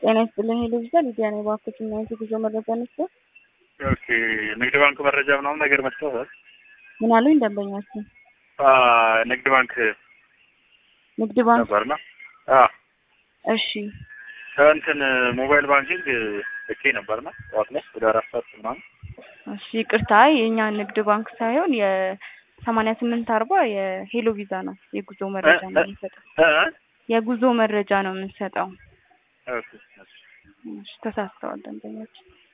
ጤና ይስጥልኝ ሄሎ ቪዛ ሊዲያ ነኝ። እባክዎት እና የጉዞ መረጃ ነበር። ኦኬ ንግድ ባንክ መረጃ ምናምን ነገር መስጠት ምን አሉኝ ደንበኛችን? ንግድ ባንክ ንግድ ባንክ ነበርና እሺ እንትን ሞባይል ባንኪንግ ልኬ ነበርና ጠዋት ላይ ወደ አራት ሰዓት ምናምን እሺ ይቅርታ የእኛ ንግድ ባንክ ሳይሆን የሰማንያ ስምንት አርባ የሄሎ ቪዛ ነው የጉዞ መረጃ ነው የምንሰጠው። እ? የጉዞ መረጃ ነው የምንሰጠው። ኦኬ፣ እሺ። እሺ ተሳስተዋል ደንበኛችን።